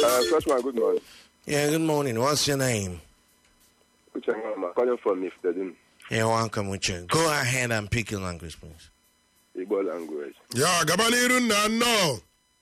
Uh, Freshman, good morning. Yeah, good morning. What's your name? Uche Nwama, calling from Iftedin, You're welcome, Uche. Go ahead and pick your language, please. Igbo language. ya gaba n'iru nna nnọọ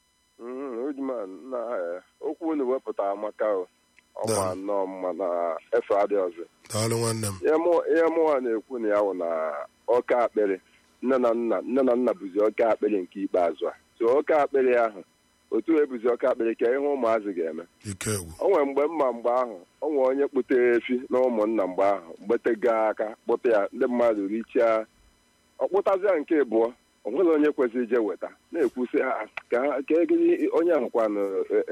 Mm, Ujman, na eh, okwu unu wepụtara maka o. ọma Da. nnọọ mma na efe adị ọzọ. daalụ nwanne m Ihe mụ- ihe mụnwa na-ekwu na ya wụ na ọka akpịrị nne na nna nne na nna bụzi ọka akpịrị nke ikpeazụ a so ọka akpịrị ahụ otu ebuzi ọka akpịrị ka ihe ụmụazị ga-eme ike egwu o nwere mgbe mma mgbe ahụ o nwere onye kputere efi na ụmụnna mgbe ahụ gbetega aka kpụta ya ndị mmadụ richaa ọkpụtazịa nke abụọ o nwere onye kwesịrị ije weta na-ekwusị "Ah, ka ka egiri onye ahụkwanụ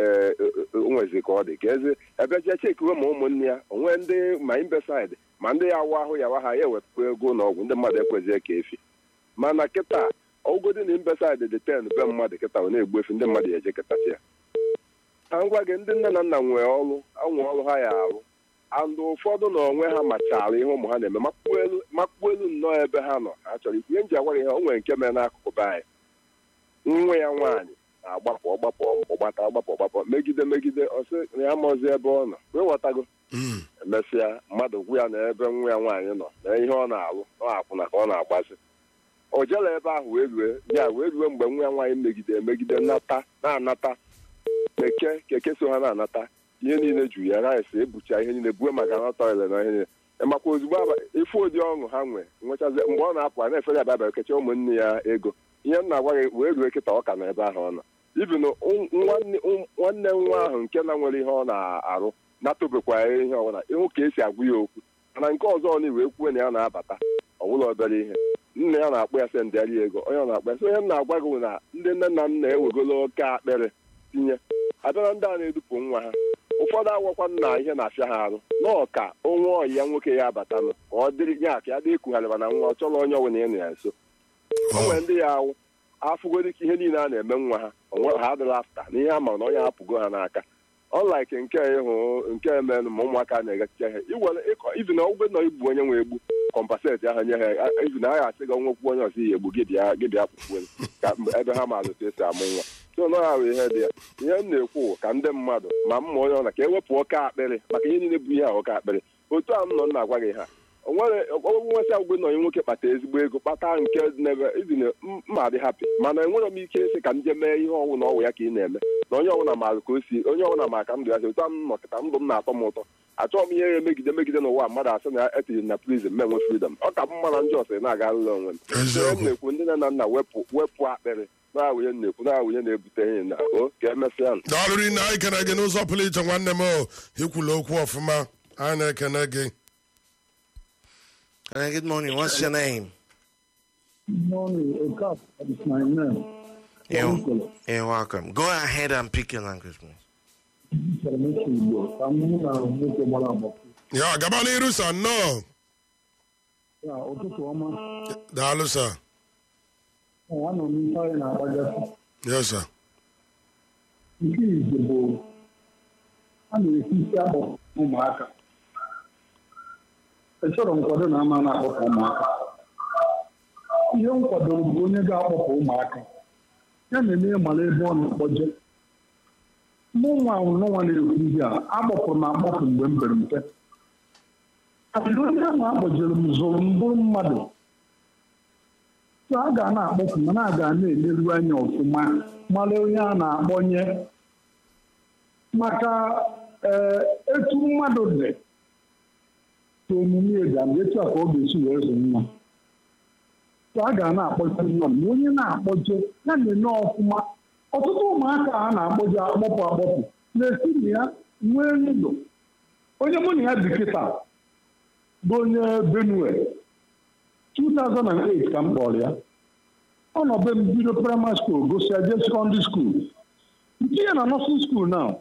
onwezi ka ọ dị ka eze ebejee chekiwe ma ụmụnne ya onwe ndị ma imbesaid ma ndị ya awa ahụ ya wa ha ya ewepụ ego na ọgwụ ndị mmadụ ekwezie ka efi mana kịta ọgụgodi na imbesaid dị ten be mmadụ kịta ọ na-egbu efi ndị mmadụ ya eje kịtachi ya ka m gwa gị ndị nne na nna nwee ọrụ anwe ọrụ ha ya arụ andụ ụfọdụ na onwe ha machara ihe ụmụ ha na-eme makpuo elu makpuo elu nnọọ ebe ha nọ ha chọrọ ikwu ihe nji agwa gị ha o nwere nke mere n'akụkụ be anyị nwa ya nwaanyị na-agbapụ ọgbapụ ọgbata ọgbapụ ọgbapụ megide megide ọsị na ya maọzi ebe ọ nọ wee ghọtago Mm, emesịa mmadụ gwu ya na ebe nwa ya nwaanyị nọ na ihe ọ na-alụ ọ akwụna ka ọ na-agbazi o jela ebe ahụ wee rue ya wee rue mgbe nwa ya nwaanyị megide emegide nata na-anata keke keke so ha na-anata ihe niile ju ya rice ebucha ihe niile bue maka na tọile na ihe niile makwa ozugbo aba- ife ụdị ọṅụ ha nwee nwechazi mgbe ọ na-apụ a na-efere aba abịa kecha ụmụnne ya ego ihe m na-agwa gị wee rue kịta ọ ka nọ ebe ahụ ọ nọ ibin nwanne nwanne nwa ahụ nke na nwere ihe ọ na-arụ natụbekwa ya ihe ọbụla ịhụ ka esi agwụ ya okwu mana nke ọzọ ọ na-iwe kwuo na ya na-abata ọbụla obere ihe nne ya na-akpọ ya sendịarị ego onye ọ na-akpọ ya so ihe m na-agwa gị bụ na ndị nne na nna ewegolo oke akpịrị tinye abịara ndị a na-edupụ nwa ha ụfọdụ awakwa nna ihe na-afịa ha arụ nọọ ka onwe ọyị ya nwoke ya abatanụ ka ọ dịrị ya ka ya dị ekugharịba na nwa ọ chọrọ onye ọbụla ịnụ ya nso o nwere ndị ya awụ afụgodi ka ihe niile a na-eme nwa ha onwe ha adịla afta na ihe a ma na onye hapụgo ha n'aka ọlaik nke ịhụ nke emenụ ma ụmụaka na-egachicha ihe iwere ịkọ ibi na ọgwụgwe nọ igbu onye nwe egbu kọmpaseti ahụ nye ha ibi na a ga-asị gị nwekwu onye ọzọ ihe egbu gị bịa gị bịa kpukpuelu ka mgbe ebe ha maazị otu esi amụ nwa so nọ ha bụ ihe dị ya ihe m na-ekwu bụ ka ndị mmadụ ma mma onye ọla ka ewepụ oke akpịrị maka ihe niile bụ ihe a oke akpịrị otu a m nọ m na-agwa gị ha o nwere ọgwụgwụ nwesị agwụgwe na onye nwoke kpata ezigbo ego kpata nke n'ebe ibi na mma dị hapi mana enwere m ike ịsị ka m jee mee ihe ọnwụ na ọwụ ya ka ị na-eme na onye ọbụla maara ka o si onye ọbụla ma ka ndụ ya si otu a m nọkịta ndụ m na-atọ m ụtọ achọghị m ihe ya emegide megide n'ụwa mmadụ asị na etinyere na prizin m enwe fridọm ọ ka mma na njọ sịrị na-aga alụla onwe m So ihe m eziokwu na-ekwu ndị nne na nna wepụ wepụ akpịrị na-awụnye na-ekwu na-awụnye na-ebute ihe na o ka emesịa nụ. daalụ rinne anyị kene gị n'ụzọ pụrụ iche nwanne m o ikwula okwu ọfụma anyị na-ekene gị Uh, good morning. What's your name? morning, wake up. That is my name. You're, you're welcome. Go ahead and pick your language, please. Sọrọmesi Igbo, ka m na nwoke gbara agbapụ. ya gaba n'iru sa nnọọ Ya, ụtụtụ ọma. daalụ sa Ọ, Anọ m ife anyị na-agbagasị. yes sir Nke ize bụ a na-esi isi akpọ ụmụaka. Echọrọ nkwado na ama na-akpọpụ ụmụaka. Ihe m kwadoro bụ onye ga-akpọpụ ụmụaka. Ya na-eme mara ebe ọ na-akpọje. Mụ nwa nwa na-ekwu ihe a agbapụrụ m agbapụ mgbe m bere mpe. Adịrị onye ahụ akpọjere m zụrụ m bụrụ mmadụ. So a ga na-akpọpụ mana a ga na-eleru anya ọfụma mara onye a na-akpọnye maka ee etu mmadụ dị ka omume ga etu a ka ọ ga-esi wee zụ nwa so a ga na-akpọje mmadụ ma onye na-akpọje ya na-eme ọfụma ọtụtụ ụmụaka a na-akpọje akpọpụ akpọpụ na-esi na ya nwee ndụ onye mụ na ya bi kịta bụ onye benue 2008 ka m kpọrọ ya ọ nọ be m bido primary school gosia jee secondary school nke ya na nursing school now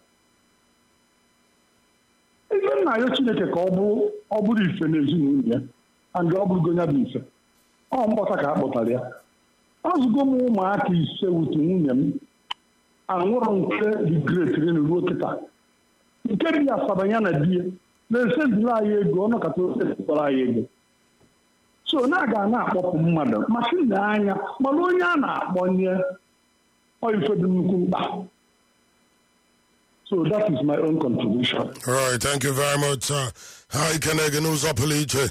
ife nna ya chineke ka ọ bụrụ ọ bụrụ ife n'ezinụlọ ya and ọ bụrụgo ya bụ ife ọ mkpọta ka a kpọtara ya azụgo m ụmụaka ise wutu nwunye m anwụrụ nke dị great rin ruo kịta nke dị asaba ya na di ya na-esendịla anyị ego ọnọkọta osepụtara anyị ego so na aga na-akpọpụ mmadụ masị na anya mana onye a na-akpọnye ọ ife dị nnukwu mkpa So that is my own contribution. All right, thank you very much, sir. Hi, Kenege n'ụzọ pụrụ iche.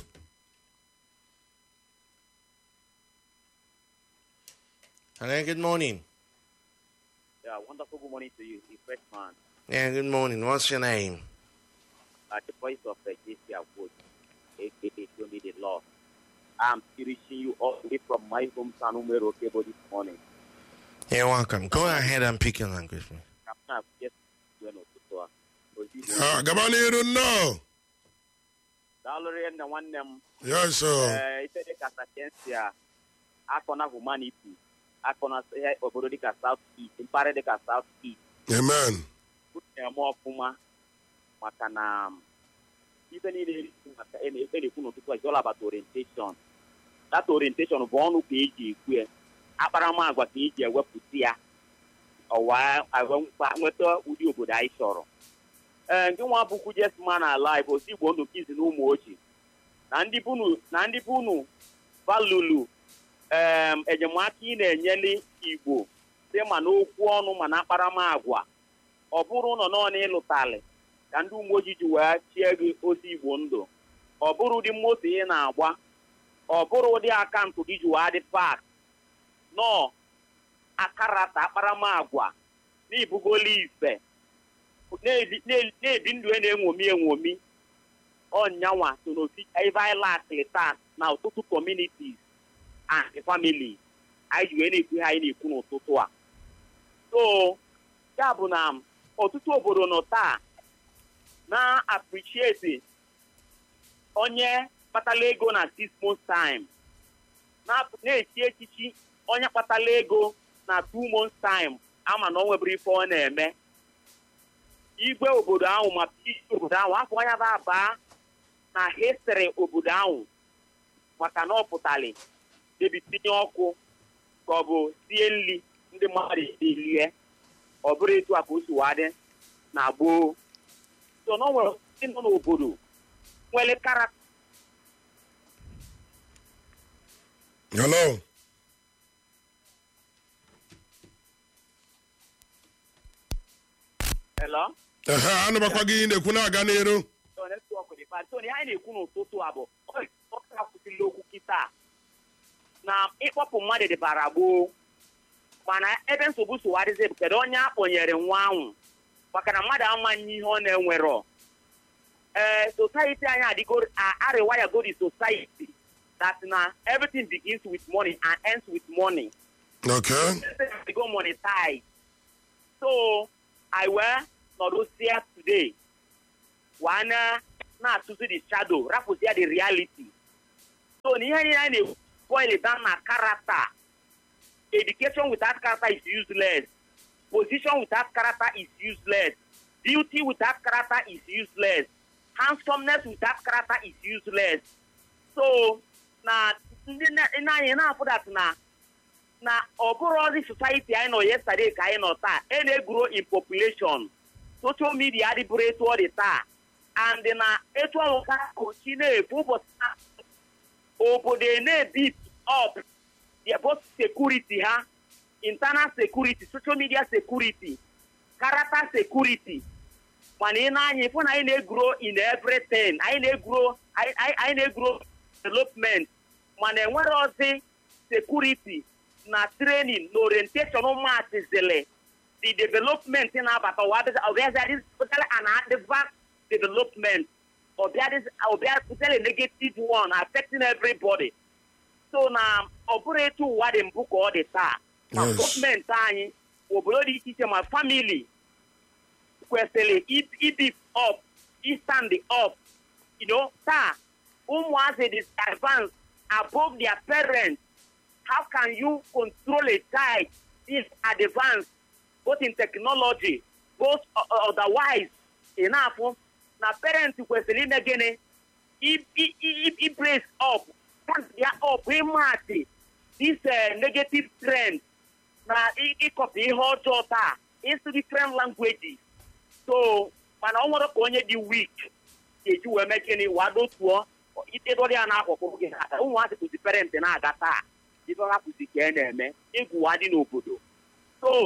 Hello, good morning. Yeah, wonderful good morning to you, the fresh man, Yeah, good morning. What's your name? at the voice of the JC Award, aka Show Me the Lord. I'm reaching you all the way from my hometown, Umero Kebo, this morning. You're welcome. Go ahead and pick your language. man. I'm just doing ụtụtụ a. Ah, gaba n'iru nnọọ. Daalụrị nne nwanne m Yes, sir. ee ife dịka sakensia akọna humanity akọna ihe obodo dịka South East mpaghara dịka South East Amen. na-eme ọfụma maka na ife niile eri- maka e na- e na-ekwu n'ụtụtụ a is all about orientation that orientation bụ ọnụ ka eji ekwu ya akparamagwa ka eji ewepụta ya ọwa awe- nweta ụdị obodo anyị chọrọ ee ndị nwa bụkwu jesma na live osi igbo ndụ kizi na ụmụ ochie na ndị bunu na ndị bunu valulu em enyemaka ị na-enyeli igbo dị ma n'okwu ọnụ ma na akparamagwa ọ bụrụ nọ n'ọnụ ịlụtalị ka ndị uwe ojii ji wee chie gị ozi igbo ndụ ọ bụrụ ụdị moto ị na-agba ọ bụrụ ụdị akaụntụ gị ji wee dị pak nọ akarata akparamagwa na-ebugoli ife na-ebi na- na-ebi ndụ e na-enwomi enwomi ọnyanwa so n'osi ebe anyị lakịrị taa na ọtụtụ communities and families anyị ji wee na-ekwu ihe anyị na-ekwu n'ụtụtụ a so ya bụ na ọtụtụ obodo nọ taa na-appreciate onye kpatala ego na six months time na- na-echi echichi onye kpatala ego na two months time ama na ọ nweburu ife ọ na-eme igwe obodo ahụ ma iji obodo ahụ afọ anya ba abaa na histri obodo ahụ maka na ọ pụtali debi tinye ọkụ ka ọ bụ sie nri ndị mmadụ elie ọ bụrụ etu a ka o si wee dị na gboo so na o nwere ndị nọ n'obodo nwere karakta Hello. Hello? Ehe, anụbakwa gị ị na-ekwu na-aga n'iru. So netwọk dị bad. So ihe anyị na-ekwu n'ụtụtụ a bụ ọ ka kwụsịrị okwu kịta na ịkpọpụ mmadụ dịbara gboo mana ebe nsogbu so adịzi bụ kedu onye akpọnyere nwa ahụ maka na mmadụ amaghị ihe ọ na-enwerọ ee society anyị adịgo arịwaya go the society that na everything begins with money and ends with money Okay. they go monetize. So I were not here today. One na-atụzi the shadow, rapụzia the reality. So n'ihe niile anyị na-boil it down na character. Education without character is useless. Position without character is useless. Beauty without character is useless. Handsomeness without character is useless. So na ndị na- ndị anyị na-afụ that na na ọ bụrụ ọdị society anyị nọ yesterday ka anyị nọ taa e na-egro in population social media adịbụrụ etu ọ dị taa and na etu ọnwụ ka kochi na-efu ụbọchị taa, obodo na-ebit up their both security ha internal security social media security character security mana ị na-anya ịfụ na anyị na-egro in everything anyị na-egro anyị anyị- anyị na-egro development mana enwere ozi security na training na orientation ụmụatịzili the development na-abata ọbịazịadị an advance development ọbịazịadị negative one affecting everybody so na ọ bụrụ etu ụwa dị mbụ ka ọ dị taa ma Yes. gọọmenti anyị obodo dị iche iche ma family kwesịrị i- ibi up istand up you know taa ụmụazị dị advanced above their parents how can you control a child this advanced both in technology both uh, otherwise enough na parents kwesịrị ime gịnị i- i- i- i brace up stand ya up ịmatị this uh, negative trend na ị- ịkọpụ ihe ọjọọ taa ịsụ different languages so mana ọ nwere ka onye dị weak ga-eji wee mee gịnị wa dotuo itedori ya n'akwụkwọ gị aka ụmụazị kụzi parent na-aga taa ife ha kụzi ka e na-eme egwuwa dị n'obodo so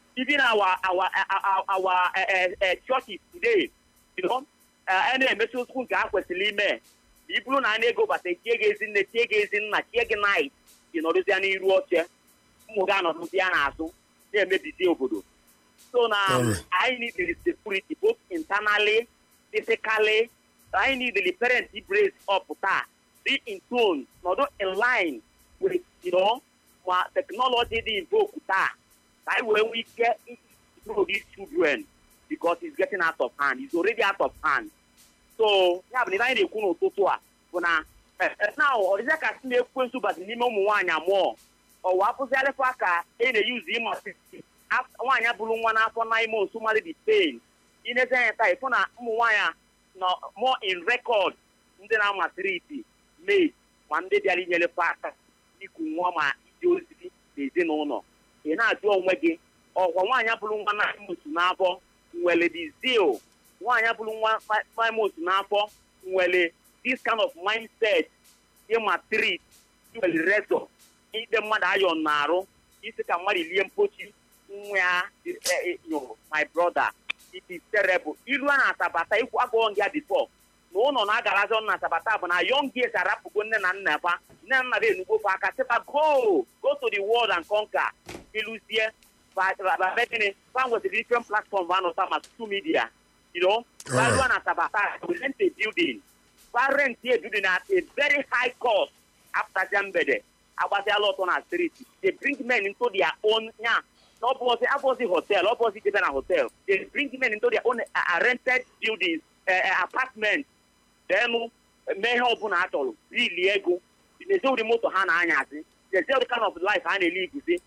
even our our our, our uh, uh, uh, churches today you know a na-emechi okwu nke a kwesịrị ime ma i bụrụ na a na-ego bata tie gị ezi nne tie gị ezi nna tie gị nait ị nọrụzia n'iru oche ụmụ gị anọrụzia n'azụ na-emebizi obodo so na Alright. I need the security both internally, physically. I need the parents to brace up taa, be in tune, not in line with you know ma technology dị invoke taa. Ka anyị wee nwee ike grow these children because it's getting out of hand. It's already out of hand. So ya bụ na ihe anyị na-ekwu n'ụtụtụ a bụ na eh, eh, na ọdịza ka si na-ekwu nsụbazi n'ime ụmụ nwaanyị amụọ ọwa apụzialịkwa ka e na-eyuzi ịma af- nwaanyị bụrụ nwa n'afọ nine months mali the pain inezi anya taa ịfụ na ụmụ nwaanyị nọ more in record ndị na-ama triti maid ma ndị bịara inyere aka iku nwa ma ije ozi n'ezinụlọ ị na-ajụ onwe gị ọkwa nwaanyị bụrụ nwa nine months n'afọ nwere the zeal nwaanyị bụrụ nwa fi- five months n'afọ nwere this kind of mindset ịma trit nwere rezọ ide mmadụ ayọ na-arụ isi ka mmadụ lie mpochi nwa ya nyụrụ my brother it is terrible ilu a na-atabata ikwu agụọ gị bifo na ụlọ na-agarazi ọnụ na-atabata bụ na young girls arapụgo nne na nna fa nne na nna ha enugbofe aka sịba go go to the world and conquer iluzie babegịnị fa nwetara different platform ba nọta ma social media you know Alright. Value na Tabata, we rent a building. We rent a building at a very high cost after Jambede. Agbasi a lot on our street. They bring men into their own, yeah, not opposite, opposite hotel, opposite even a hotel. They bring men into their own uh, rented buildings, uh, uh, apartments. Then, mee ihe ọbụla a chọrọ rili ego na-eze ụdị moto ha na-anyazi na-eze ụdị kind of life ha na-ele iguzi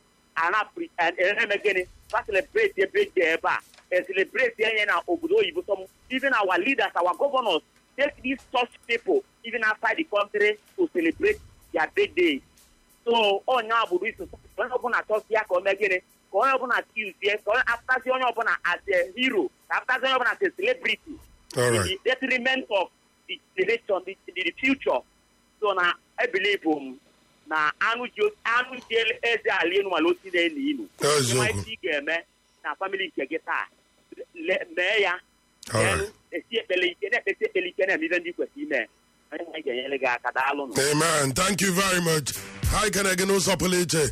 ana-eme gịnị fa celebrate ebe dị ebe a e celebrate enye na obodo oyibo some even our leaders our governors take these such people even outside the country to celebrate their birthdays so onye obodo iso onye ọbụla chọzie ka o mee gịnị ka onye ọbụla tuzie ka onye apụtazi onye ọbụla as a hero ka apụtazi onye ọbụla as a celebrity All to right. the detriment of the generation, the, the, the future. So na I believe um, na anụ ji anụ ji eze ala enu mala osi na-enu inu. Eziokwu. Ịma isi ị ga-eme na family nke gị taa le- mee ya. All right. Then, esi ekpele ike na-ekpesi ekpele ike na-eme ihe ndị kwesịrị ime. Onye nwe ga-enyere gị aka daalụ nụ. Amen. Thank you very much. Hi, can I get no supplement?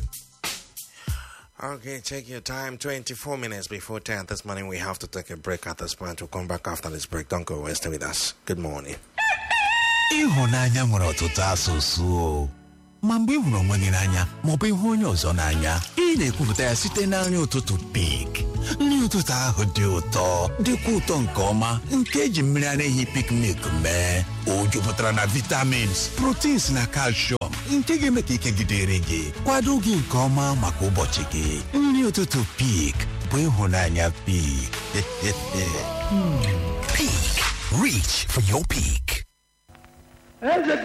Okay, take your time. 24 minutes before 10 this morning. We have to take a break at this point. We'll come back after this break. Don't go away. Stay with us. Good morning. ịhụnanya nwere ọtụtụ asụsụ o. ma mgbe ị hụrụ onwe gị n'anya maọbụ ịhụ onye ọzọ n'anya ị na-ekwupụta ya site na nri ụtụtụ pik nri ụtụtụ ahụ dị ụtọ dịkwa ụtọ nke ọma nke eji mmiri ara ehi pik milk mee o jupụtara na vitamins proteins na calcium nke ga-eme ka ike gidere gị kwado gị nke ọma maka ụbọchị gị nri ụtụtụ pik bụ ịhụnanya pik Peak. Reach for your peak.